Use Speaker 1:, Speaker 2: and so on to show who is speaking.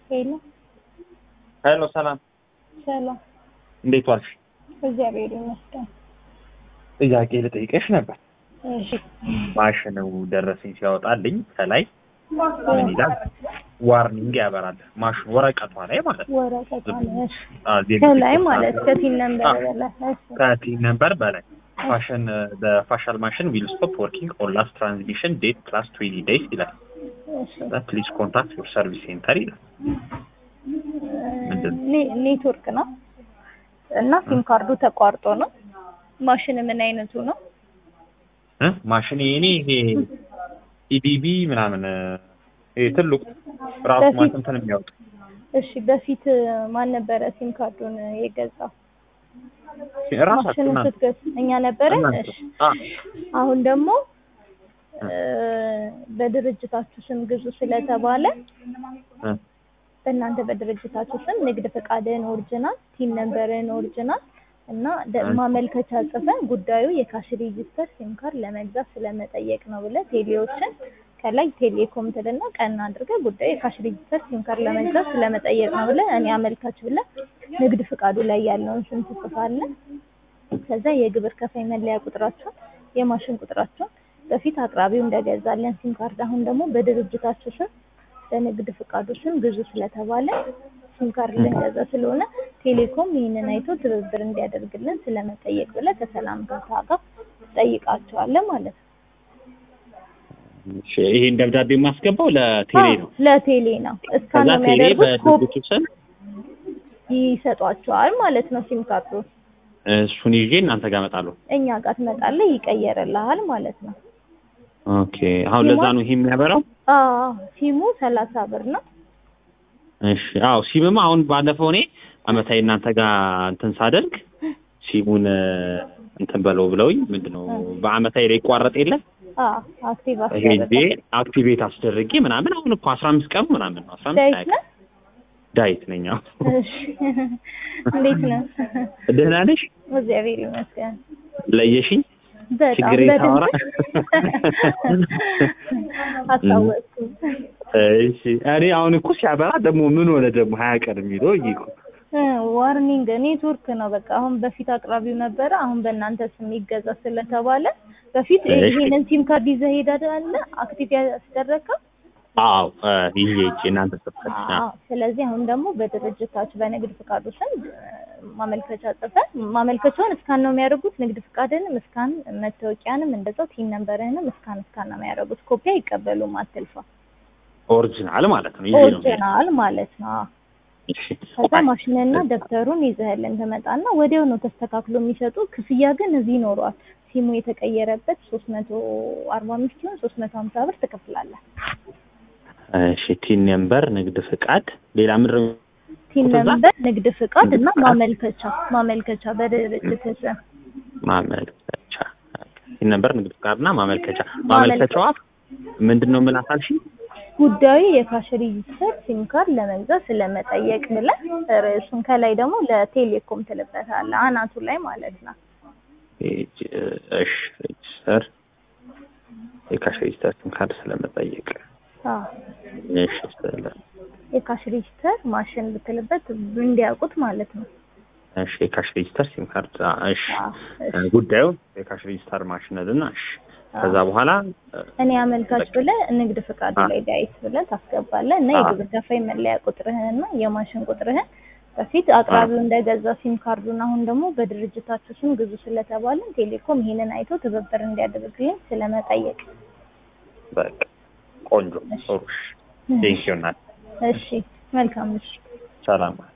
Speaker 1: ሄሎ
Speaker 2: ሄሎ ሰላም፣
Speaker 1: ሰላም፣
Speaker 2: እንዴት ዋልሽ?
Speaker 1: እግዚአብሔር ይመስገን።
Speaker 2: ጥያቄ ልጠይቀሽ ነበር።
Speaker 1: እሺ
Speaker 2: ማሽኑ ደረሰኝ ሲያወጣልኝ ከላይ ምን ይላል? ዋርኒንግ ያበራል። ማሽኑ ወረቀቷ ላይ ማለት ነው።
Speaker 1: ወረቀቷ ነው። እሺ
Speaker 2: አዎ፣ ዜሮ
Speaker 1: ከላይ
Speaker 2: ስድስት
Speaker 1: ማለት
Speaker 2: አራት
Speaker 1: ከቲን ነምበር
Speaker 2: አዎ።
Speaker 1: በላይ እሺ
Speaker 2: ከቲን ነምበር በላይ ፋሽን በፋሻል ማሽን ዊል ስቶፕ ወርኪንግ ኦን ላስት ትራንስሚሽን ዴት ፕላስ ትዌንቲ ዴይስ ይላል።
Speaker 1: እሺ
Speaker 2: ፕሊዝ ኮንታክት ዩር ሰርቪስ ሴንተር ይላል። ምንድን ነው?
Speaker 1: ኔ- ኔትወርክ ነው እና ሲም ካርዱ ተቋርጦ ነው። ማሽን ምን አይነቱ ነው?
Speaker 2: እ? ማሽን የኔ ይሄ ኢዲቢ ምናምን ይሄ ትልቁ ራሱ
Speaker 1: በፊት-
Speaker 2: ማሽን እንትን የሚያወጡ
Speaker 1: እሺ በፊት ማን ነበረ ሲም ካርዱን የገዛው?
Speaker 2: ራሳችሁ
Speaker 1: ማሽኑን
Speaker 2: እናንተ
Speaker 1: ስትገዛ እኛ ነበረ።
Speaker 2: እናንተ
Speaker 1: እሺ
Speaker 2: አ
Speaker 1: አሁን ደግሞ እ፣ በድርጅታችሁ ስም ግዙ ስለተባለ
Speaker 2: እ
Speaker 1: በእናንተ በድርጅታችሁ ስም ንግድ ፈቃድህን ኦሪጂናል፣ ቲን ነምበርህን ኦሪጂናል እና ደ-
Speaker 2: እሺ።
Speaker 1: ማመልከቻ ጽፈን ጉዳዩ የካሽ ሬጂስተር ሲም ካርድ ለመግዛት ስለመጠየቅ ነው ብለህ ቴሌዎችን ከላይ ቴሌኮም ትልና ቀን አድርገህ ጉዳዩ የካሽ ሬጂስተር ሲም ካርድ ለመግዛት ስለመጠየቅ ነው ብለህ እኔ አመልካች ብለህ ንግድ ፈቃዱ ላይ ያለውን ስም ትጽፋለህ። ከዛ የግብር ከፋይ መለያ ቁጥራቸውን፣ የማሽን ቁጥራቸውን በፊት አቅራቢው እንደገዛለን ሲም ካርድ አሁን ደግሞ በድርጅታችሁ ስም በንግድ ፈቃዱ ስም ግዙ ስለተባለ ሲም ካርድ ልንገዛ ስለሆነ ቴሌኮም ይህንን አይቶ ትብብር እንዲያደርግልን ስለመጠየቅ ብለህ ከሰላም ጋር ጋር ትጠይቃቸዋለህ ማለት ነው።
Speaker 2: እሺ፣ ይሄን ደብዳቤ የማስገባው ለቴሌ
Speaker 1: አዎ፣
Speaker 2: ነው።
Speaker 1: ለቴሌ ነው። እስካን
Speaker 2: ከዛ
Speaker 1: ነው
Speaker 2: ቴሌ
Speaker 1: የሚያደርጉት፣ ኮፒ
Speaker 2: በድርጅቱ ስም
Speaker 1: ይሰጧቸዋል ማለት ነው። ሲም ካርዱ
Speaker 2: እሱን ይዤ እናንተ ጋር እመጣለሁ።
Speaker 1: እኛ ጋር ትመጣለህ፣ ይቀየርልሃል ማለት ነው።
Speaker 2: ኦኬ፣ አሁን ለዛ ነው ይሄ የሚያበራው።
Speaker 1: አዎ፣ ሲሙ ሰላሳ ብር ነው።
Speaker 2: እሺ፣ አዎ ሲምማ አሁን ባለፈው እኔ አመታዊ እናንተ ጋር እንትን ሳደርግ ሲሙን እ፣ እንትን በለው ብለውኝ ምንድነው በአመታዊ ላይ ይቋረጥ የለ
Speaker 1: አዎ፣ አክቲቭ
Speaker 2: ሄጄ
Speaker 1: አስደረገ።
Speaker 2: አክቲቬት አስደርጌ ምናምን አሁን እኮ አስራ አምስት ቀኑ ምናምን ነው። አስራ አምስት
Speaker 1: ዳይት
Speaker 2: ቀን
Speaker 1: ነህ?
Speaker 2: ዳይት ነኝ። አዎ።
Speaker 1: እሺ፣ እንዴት ነህ?
Speaker 2: ደህና ነሽ?
Speaker 1: እግዚአብሔር ይመስገን።
Speaker 2: ለየሽኝ?
Speaker 1: በጣም
Speaker 2: ችግሬ ታወራ?
Speaker 1: በድምፅ አስታወቅኩ።
Speaker 2: እሺ እኔ አሁን እኮ ሲያበራ ደግሞ ምን ሆነ ደግሞ ሀያ ቀን የሚለው እይ እኮ
Speaker 1: እ፣ ዋርኒንግ ኔትወርክ ነው በቃ። አሁን በፊት አቅራቢው ነበረ፣ አሁን በእናንተ ስም ይገዛ ስለተባለ በፊት
Speaker 2: እሺ።
Speaker 1: ይሄንን ሲም ካርድ ይዘህ ሄዳለህ አክቲቭ ያስደረግከው።
Speaker 2: አዎ እ፣ ይዤ ሂጅ እናንተ ሰጥተሽ
Speaker 1: አዎ። ስለዚህ አሁን ደግሞ በድርጅታችሁ በንግድ ፍቃዱ ስም እ፣ ማመልከቻ ጽፈን ማመልከቻውን እስካን ነው የሚያደርጉት። ንግድ ፍቃድንም እስካን፣ መታወቂያንም እንደዛው ቲን ነምበርህንም እስካን እስካን ነው የሚያደርጉት። ኮፒ አይቀበሉም፣ አትልፋ።
Speaker 2: ኦሪጂናል ማለት ነው። ይዤ ነው የምሄደው።
Speaker 1: ኦሪጂናል ማለት ነው። አዎ።
Speaker 2: እሺ
Speaker 1: ከዛ ማሽንና ደብተሩን ይዘህልን ትመጣና ወዲያው ነው ተስተካክሎ የሚሰጡ። ክፍያ ግን እዚህ ይኖረዋል። ሲሙ የተቀየረበት ሶስት መቶ አርባ አምስት ሲሆን ሶስት መቶ ሀምሳ ብር ትከፍላለህ።
Speaker 2: እሺ ቲን ነምበር፣ ንግድ ፍቃድ፣ ሌላ ምንድን ነው?
Speaker 1: ቲን
Speaker 2: ከዛ
Speaker 1: ነምበር፣ ንግድ ፍቃድ እና
Speaker 2: ፍቃድ።
Speaker 1: ማመልከቻ ማመልከቻ በድርጅት ስም
Speaker 2: ማመልከቻ ቲን ነምበር፣ ንግድ ፍቃድና ማመልከቻ። ማመልከቻዋ ምንድን ነው? ምን አሳልሽ?
Speaker 1: ጉዳዩ የካሽ ሬጂስተር ሲም ካርድ ለመግዛት ስለመጠየቅ ብለህ ርዕሱን ከላይ ደግሞ ለቴሌኮም ትልበታለህ አናቱ ላይ ማለት ነው።
Speaker 2: እሺ ሬጅስተር የካሽ ሬጅስተር ሲም ካርድ ስለመጠየቅ
Speaker 1: አዎ
Speaker 2: እሺ ስለ
Speaker 1: የካሽ ሬጂስተር ማሽን ብትልበት እንዲያውቁት ማለት ነው።
Speaker 2: እሺ የካሽ ሬጅስተር ሲም ካርድ አ፣ እሺ
Speaker 1: አዎ፣ እሺ።
Speaker 2: እ፣ ጉዳዩ የካሽ ሬጅስተር ማሽነልና እሺ ከዛ በኋላ እ፣
Speaker 1: እኔ አመልካች ብለህ ንግድ ፈቃዱ
Speaker 2: አ-
Speaker 1: ላይ ዳይት ብለህ ታስገባለህ እና
Speaker 2: አ-
Speaker 1: የግብር ከፋይ መለያ ቁጥርህን እና የማሽን ቁጥርህን በፊት አቅራቢው እንደገዛ ሲም ካርዱን አሁን ደግሞ በድርጅታችሁ ስም ግዙ ስለተባለን ቴሌኮም ይሄንን አይቶ ትብብር እንዲያደርግልን ስለመጠየቅ።
Speaker 2: በቃ ቆንጆ ጥሩ ቴንኪው እናት
Speaker 1: እሺ መልካም እሺ
Speaker 2: ሰላም